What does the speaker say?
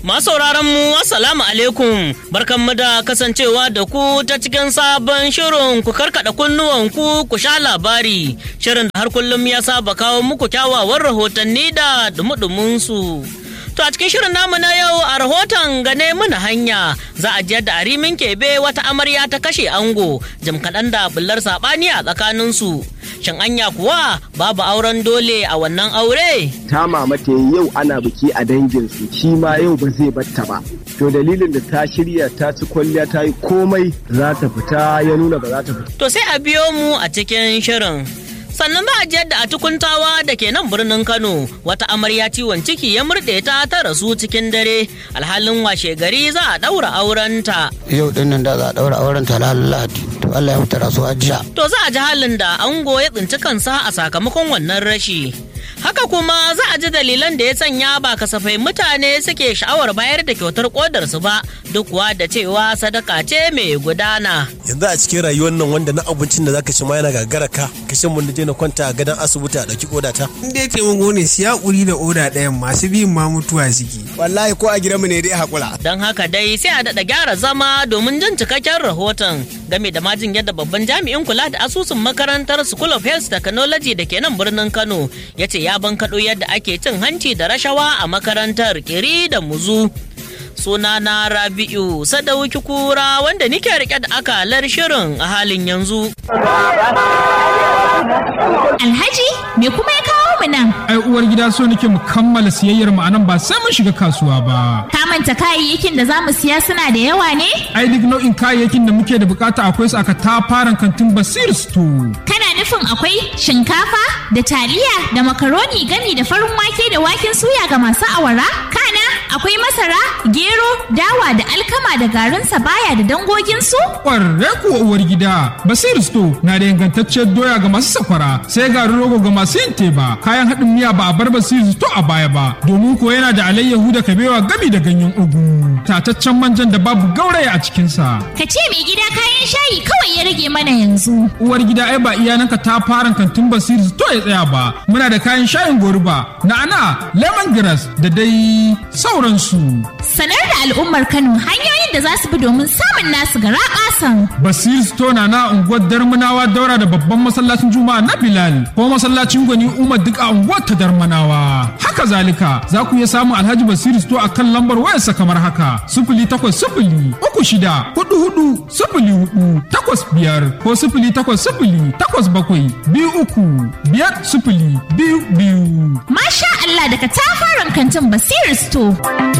Masauraran mu assalamu alaikum barkanmu da kasancewa da ku ta cikin sabon shirin ku karkada kunnuwan ku ku sha labari shirin da har kullum ya saba kawo muku kyawawan rahotanni da dumudumin su. To a cikin shirin namu na yau a rahoton gane mana hanya za a jiyar da arimin kebe wata amarya ta kashe ango jim kaɗan da bullar saɓani a tsakaninsu. Shin anya kuwa babu auren dole a wannan aure? ta mamata yau ana biki a danginsu shi ma yau ba zai batta ba to dalilin da ta shirya ta ci kwalliya ta yi komai za ta fita ya nuna ba za ta fita To sai a biyo mu a cikin shirin. Sannan za a ji yadda a tukuntawa da ke nan birnin Kano wata amarya ciwon ciki ya murɗe ta ta rasu cikin dare alhalin washe gari za a ɗaura aurenta. yau din nan da za a daura auren ta lahadi to Allah ya mutu rasuwa jiya To za a ji halin da ango ya tsinci kansa a sakamakon wannan rashi. Haka kuma za a ji dalilan da ya sanya ba kasafai mutane suke sha'awar bayar da kyautar kodarsu ba duk kuwa da cewa sadaka ce mai gudana. yanzu a cikin rayuwar nan wanda na abincin da zaka ci ma yana gagara ka kashin mun je na kwanta a gadon asibiti a dauki koda ta in dai taimako ne siya ƙuri da oda ɗayan masu biyun ma mutuwa suke wallahi ko a gidanmu ne dai hakura Don haka dai sai a daɗa gyara zama domin jin cikakken rahoton game da majin yadda babban jami'in kula da asusun makarantar School of Health Technology da ke nan birnin Kano ya ce ya bankaɗo yadda ake cin hanci da rashawa a makarantar kiri da muzu. Suna na Rabi'u Sadauki Kura wanda nike rike da akalar shirin a halin yanzu. Alhaji, me kuma ya kawo mu nan? ai uwar gida so nake mu kammala siyayyar mu anan ba sai mun shiga kasuwa ba Ka manta kayayyakin da za mu siya suna da yawa ne? ai duk nau'in kayayyakin da muke da bukata akwai su aka tafaran kantin basir store Kana nufin akwai shinkafa da taliya da makaroni gami da farin wake da waken suya ga masu awara? Kana akwai masara, gero, dawa da alkama da garin sabaya da dangoginsu? kwarre kuwa uwar gida basir store na da ingantacciyar doya ga masu sakwara sai garin rogo ga masu yin teba kayan haɗin miya ba a bar basir store a baya ba domin ko yana da alayyahu da kabewa gami da ganyen ugu tataccen manjan da babu gauraya a cikinsa Ka ce mai gida kayan shayi kawai ya rage mana yanzu. uwar gida ai ba iyananka ta fara kantin basir to ya tsaya ba muna da kayan shayin goruba na'ana lemongrass da dai sauransu Sanar da al'ummar Kano hanyoyin da za su bi domin samun nasu gara ƙasan. basir store na na unguwar darmanawa daura da babban masallacin juma'a na bilal ko masallacin gwani umar duk a unguwar ta darmanawa haka zalika za ku iya samun alhaji basir store a kan lambar wayarsa kamar haka sifili takwas sifili uku shida hudu hudu sifili hudu takwas biyar ko sifili takwas sifili takwas bakwai biyu uku biyar sifili biyu biyu Masha Allah daga tafaran kantin Basir Store.